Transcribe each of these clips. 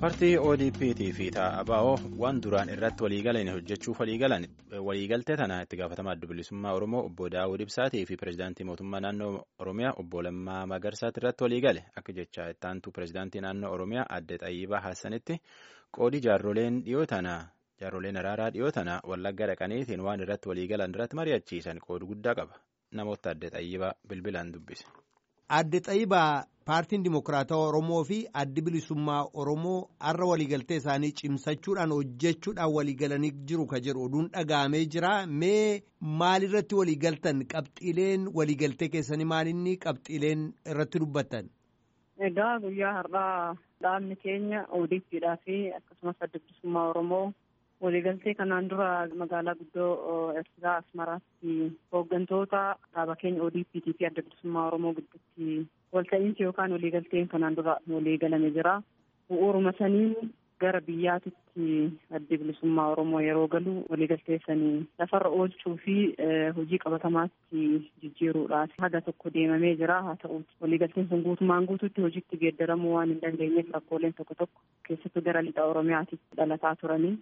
Paartii ODP'tii fi ABO waan duraan irratti waliigalan hojjechuuf waliigalan waliigaltee tana itti gaafatamaa adda bilisummaa Oromoo obbo Daawud Ibsaatii fi pireezidaantii mootummaa naannoo Oromiyaa obbo Lammaa Magarsaatti irratti waliigale akka jecha ittaantuu pireezidaantii naannoo Oromiyaa adde Xayyibaa Hassanitti qoodii jaarroleen dhiyoo tana jaarroleen araaraa dhiyoo tana wallagga dhaqaniitiin waan irratti waliigalan irratti mari'achiisan qoodu guddaa qaba namoota adde Xayyibaa bilbilaan dubbise. Adde Xayyibaa paartiin Dimokiraatawaa Oromoo fi addi bilisummaa Oromoo har'a waliigaltee isaanii cimsachuudhaan hojjechuudhaan waliigalanii jiru ka jedhu oduun dhaga'amee jira. Mee maalirratti waliigaltan qabxiileen waliigaltee keessanii maalinni qabxiileen irratti dubbattan? Egaa guyyaa har'aa dhaabni keenya ODP'dhaa fi akkasumas adda bilisummaa Oromoo waliigaltee kanaan dura magaalaa guddoo Eertiraa Asmaraatti hooggantoota dhaaba keenya ODP'tii fi adda bilisummaa Oromoo gidduutti walta'iinsi yookaan waliigalteen kanaan dura waliigalame jira. Bu'uuruma saniin gara biyyaatitti adda bilisummaa Oromoo yeroo galu waliigaltee sanii lafarra oolchuu fi hojii qabatamaatti jijjiiruudhaaf haga tokko deemamee jira. Haa ta'uuti waliigalteen sun guutumaan guutuutti hojiitti geeddaramuu waan hin dandeenyeef rakkooleen tokko tokko keessattuu gara lixa Oromiyaatitti dhalataa turanii.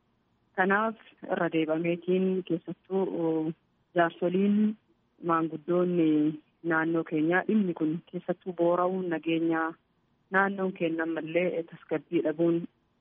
Kanaaf irra deebameetiin keessattuu jaarsoliin maanguddoonni naannoo keenyaa dhimmi kun keessattuu boora'uun nageenyaa naannoon keenya ammallee tasgabbii dhabuun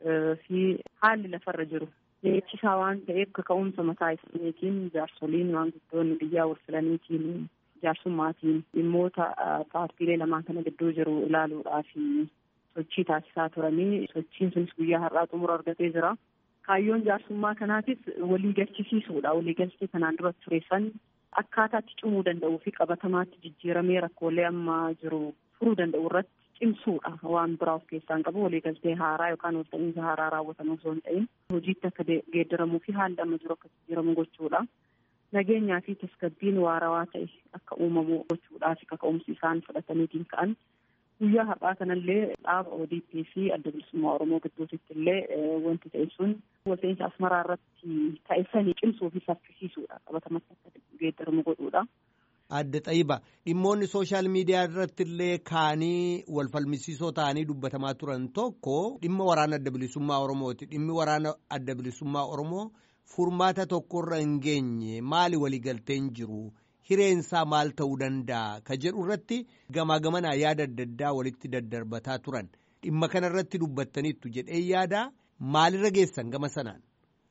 fi haalli lafarra jiru jechisaa waan ta'eef kaka'umsa mataa isaaniitiin jaarsoliin maanguddoonni biyyaa wal filaniitiin jaarsummaatiin dhimmoota paartiilee lamaan kana gidduu jiru ilaaluudhaaf sochii taasisaa turanii sochiin sunis guyyaa har'aa xumura argatee jira. Kaayyoon jaarsummaa kanaatis walii galchisiisuudha. Walii galchii kanaan dura tureessan akkaataatti cimuu danda'uu fi qabatamaatti jijjiiramee rakkoolee amma jiru furuu danda'u irratti cimsuudha. Waan biraa of keessaa hin qabu waliigaltee haaraa yookaan walta'iinsa haaraa raawwatamu osoo hin ta'in hojiitti akka geeddaramuu fi haalli amma jiru akka jijjiiramu gochuudha. Nageenyaa fi tasgabbiin waarawaa ta'e akka uumamu gochuudhaa fi kaka'umsi isaan fudhataniitiin ka'an guyyaa har'aa kanallee dhaaba ODP fi adda bilisummaa Oromoo gidduutitti illee wanti ta'e sun walta'iinsa asmaraa irratti ta'e sanii cimsuu fi saffisiisuudha qabatamatti akka geeddaramu godhuudha. Adda Xayiba dhimmoonni sooshaal miidiyaa irratti illee kaanii wal falmisiisoo ta'anii dubbatamaa turan tokko dhimma waraana adda bilisummaa Oromooti. Dhimmi waraana adda bilisummaa Oromoo furmaata tokkorra hin geenye maali waliigalteen jiru? Hireensaa maal ta'uu danda'a? Ka jedhu irratti gamaa gamanaa yaada adda addaa walitti daddarbataa turan. Dhimma kana irratti dubbattaniittu jedhee yaada maalirra geessan gama sanaan?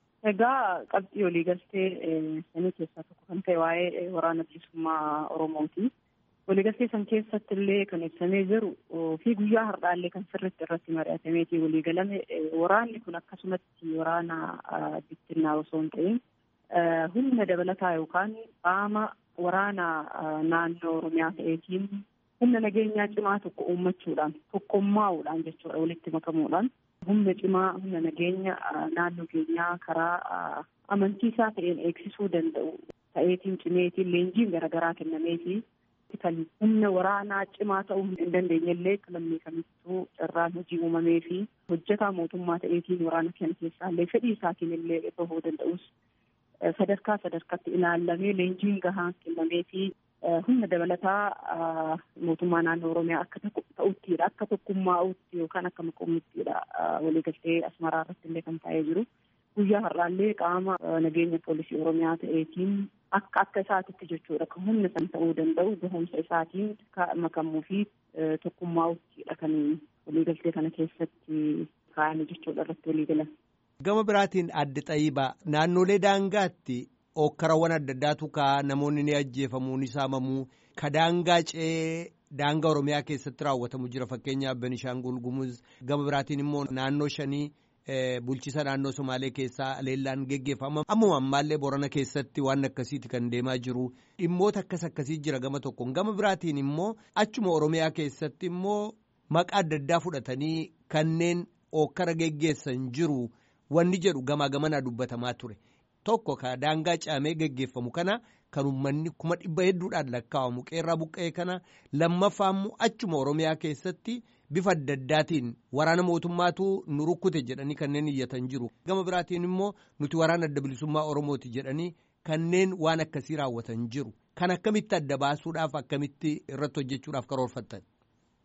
Egaa qabxii waliigaltee sanii keessaa tokko kan ta'e waa'ee waraana bilisummaa Oromooti. Waliigaltee san keessatti illee kan ibsamee jiru fi guyyaa har'aallee kan sirriitti irratti mari'atameetii waliigalame waraanni kun akkasumatti waraana bittinnaa osoo hin ta'in humna dabalataa yookaan qaama waraana naannoo Oromiyaa ta'eetiin humna nageenyaa cimaa tokko uummachuudhaan tokkummaa'uudhaan jechuudha walitti makamuudhaan humna cimaa humna nageenya naannoo keenyaa karaa amantiisaa ta'een eegsisuu danda'u ta'eetiin cimeetiin leenjiin garaagaraa kennameefi kan humna waraanaa cimaa ta'uu hin dandeenyellee lammii kamittuu carraan hojii uumamee fi hojjetaa mootummaa ta'eetiin waraana kana keessaallee fedhii isaatiin illee bahuu danda'us sadarkaa sadarkaatti ilaallamee leenjiin gahaan kennamee fi humna dabalataa mootummaa naannoo Oromiyaa akka ta'uttidha. Akka tokkummaa'utti yookaan akka maqoommittiidha waliigaltee asmaraa irratti illee kan taa'ee jiru. Guyyaa har'aallee qaama nageenya poolisii Oromiyaa ta'eetiin akka akka isaatitti jechuudha. Kan humna san ta'uu danda'u gahumsa isaatiin makamuu fi tokkummaa'uttidha kan waliigaltee kana keessatti kaa'ame jechuudha irratti waliigalan. Gama biraatiin adda xayyibaa naannolee daangaatti okkarawwan adda addaatu ka'a namoonni ni ajjeefamuu ni saamamuu ka daangaa ce'ee daangaa Oromiyaa keessatti raawwatamu jira fakkeenyaaf Benishaangul Gumuz gama biraatiin immoo naannoo shanii bulchisa naannoo Somaalee keessaa leellaan geggeeffama ammuma ammaallee Borana keessatti waan akkasiiti kan deemaa jiru dhimmoota akkas akkasii jira gama tokkoon gama biraatiin immoo achuma Oromiyaa keessatti immoo maqaa adda addaa fudhatanii kanneen okkara geggeessan jiru. Wanni jedhu gamaa gamanaa dubbatamaa ture tokko ka daangaa caamee geggeeffamu kana kan uummanni kuma dhibba hedduudhaan lakkaa'amu qeerraa buqqa'ee kana lammaffaa immoo achuma Oromiyaa keessatti bifa adda addaatiin waraana mootummaatu nu rukkute jedhanii kanneen iyyatan jiru. Gama biraatiin immoo nuti waraana adda bilisummaa Oromooti jedhanii kanneen waan akkasii raawwatan jiru. Kan akkamitti adda baasuudhaaf akkamitti irratti hojjechuudhaaf karoorfattan?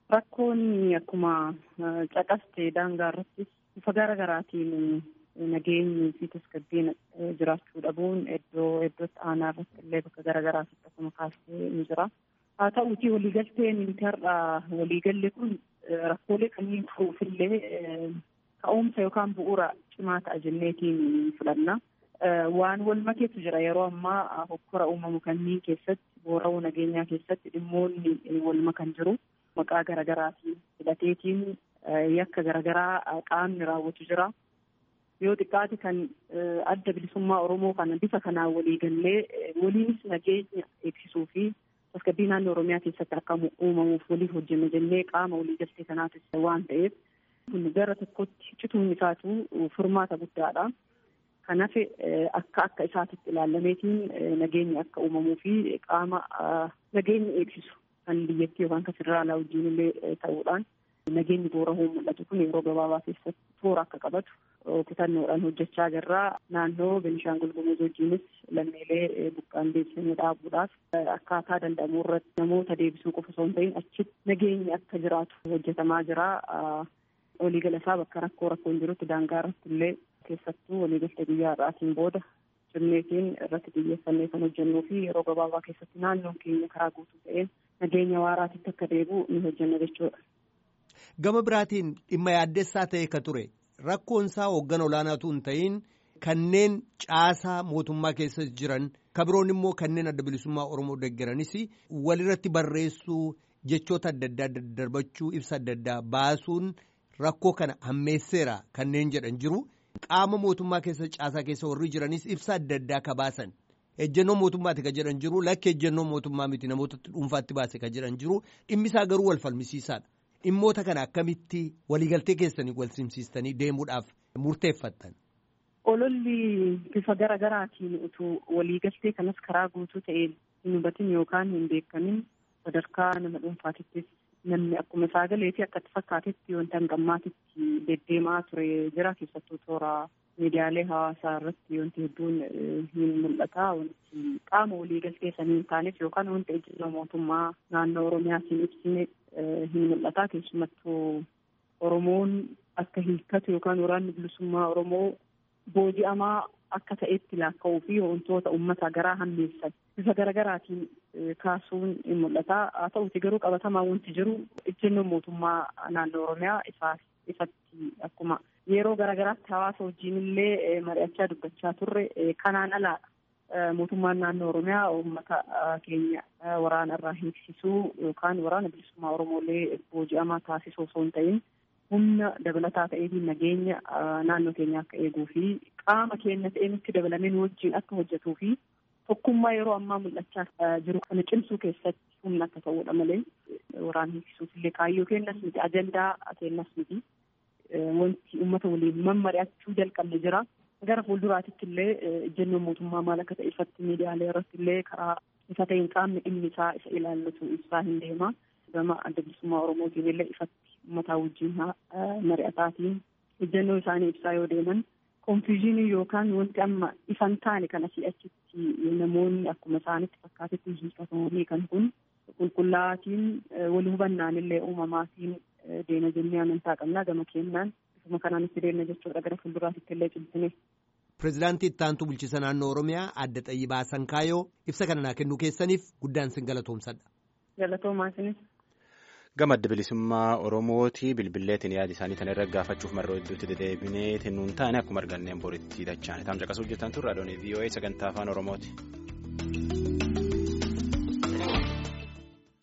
Rakkoon akkuma caqaste daangaa irrattis bifa gara garaatiin nageenyi fi tasgabbiin jiraachuu dhabuun iddoo iddootti aanaa irratti illee bakka gara garaatti akkuma kaastee ni jira. Haa ta'uutii waliigalteen intarra waliigalli kun rakkoolee kanneen furuufillee ka'umsa yookaan bu'uura cimaa ta'a jenneetiin fudhanna. Waan wal makeetu jira yeroo ammaa hokkora uumamu kanneen keessatti boora'uu nageenyaa keessatti dhimmoonni wal makan jiru. Maqaa garaagaraatiin hidhateetiin yakka garaagaraa qaamni raawwatu jira. Yoo xiqqaate kan adda bilisummaa Oromoo kana bifa kanaan waliigallee waliinis nageenya eegsisuu fi tasgabbii naannoo Oromiyaa keessatti akka uumamuuf waliif hojjenna jennee qaama waliigaltee kanaatis waan ta'eef kun gara tokkotti cituun isaatu furmaata guddaadha. Kanaaf akka akka isaatitti ilaalameetiin nageenyi akka uumamuu fi qaama nageenya eegsisu kan biyyattii yookaan kan federaalaa wajjin illee ta'uudhaan nageenyi boora'uu mul'atu kun yeroo gabaabaa keessatti toora akka qabatu kutannoodhaan hojjechaa jirra. Naannoo Benishaangul Gumuz wajjinis lammiilee buqqaan deebisanii dhaabuudhaaf akkaataa danda'amu irratti namoota deebisuu qofa osoo hin ta'in achitti nageenyi akka jiraatu hojjetamaa jira. Waliigala isaa bakka rakkoo rakkoon jirutti daangaa irratti illee keessattuu waliigaltee guyyaa har'aatiin booda cimneetiin irratti xiyyeeffannee kan hojjennuu fi yeroo gabaabaa keessatti naannoon keenya karaa guutuu ta'een nageenya waaraatitti akka deebi'u ni hojjenna jechuudha. Gama biraatiin dhimma yaaddessaa ta'e ka ture rakkoon isaa hooggan olaanaatu hin ta'in kanneen caasaa mootummaa keessa jiran kabiroon immoo kanneen adda bilisummaa Oromoo deeggaranis walirratti barreessuu jechoota adda addaa daddarbachuu ibsa adda addaa baasuun rakkoo kana hammeesseera kanneen jedhan jiru. Qaama mootummaa keessa caasaa keessa warri jiranis ibsa adda addaa ka baasan ejjennoo mootummaati ka jedhan jiru lakki ejjennoo mootummaa miti namoota dhuunfaatti baase ka jedhan jiru dhimmisaa garuu wal falmisiisaadha. Dhimmoota kana akkamitti waliigaltee keessanii wal simsiistanii deemuudhaaf murteeffattan. Ololli bifa gara garaatiin utuu waliigaltee kanas karaa guutuu ta'een hin hubatin yookaan hin beekamin sadarkaa nama dhuunfaatittis namni akkuma isaa galee fi akkatti fakkaatetti wanta hangammaatitti deddeemaa ture jira keessattuu toora miidiyaalee hawaasaa irratti wanti hedduun hin mul'ata wanti qaama waliigaltee sanii hin taanes yookaan wanta ejjennoo mootummaa naannoo oromiyaatiin ibsine hin mul'ata keessumattuu oromoon akka hiikkatu yookaan waraanni bilisummaa oromoo booji'amaa akka ta'etti laakka'uu fi wantoota uummata garaa hammeessan bifa garaagaraatiin kaasuun hin mul'ata haa ta'uti garuu qabatamaa wanti jiru ejjennoon mootummaa naannoo oromiyaa isaaf ifatti akkuma yeroo garaagaraatti hawaasa wajjin illee mari'achaa dubbachaa turre kanaan alaadha mootummaan naannoo oromiyaa uummata keenya waraana irraa hiiksisuu yookaan waraana bilisummaa oromoolee booji'amaa taasisuu osoo hin ta'in humna dabalataa ta'eetiin nageenya naannoo keenya akka eeguu fi qaama keenya ta'ee nutti dabalamee wajjin akka hojjetuu fi tokkummaa yeroo ammaa mul'achaa jiru kana cimsuu keessatti humna akka ta'uudha malee waraana hiiksisuuf illee kaayyoo kennas miti ajandaa kennas miti wanti uummata waliin mammari'achuu jalqabne jira. Gara fuulduraatitti illee ejjennoon mootummaa maal akka ta'e ifatti miidiyaalee irratti illee karaa ifa ta'een qaamni dhimmi isaa isa ilaallatu ibsaa hin deema. Gama adda bilisummaa Oromootiin illee ifatti uummataa wajjin mari'ataatiin ejjennoo isaanii ibsaa yoo deeman konfiizhinii yookaan wanti amma ifan taane kana si'achitti namoonni akkuma isaanitti fakkaatetti hiikatamanii kan kun qulqullaa'aatiin wal hubannaan illee uumamaatiin deena jennee amantaa qabnaa gama kennaan bifuma kanaan itti deemna jechuudha gara fuulduraatitti illee cimsine. Pireezidaantii Ittaantuu Bulchiisa Naannoo Oromiyaa Adda Xayyibaa Sankaayoo ibsa kana naa kennuu keessaniif guddaan sin galatoomsadha. Galatoomaa isinis. Gama adda bilisummaa Oromooti bilbilleetiin yaada isaanii kana irra gaafachuuf marroo hedduutti deddeebinee nuun taane akkuma arganneen boritti dachaan taam caqasuu hojjetan turre adoonii VOA sagantaa afaan Oromooti.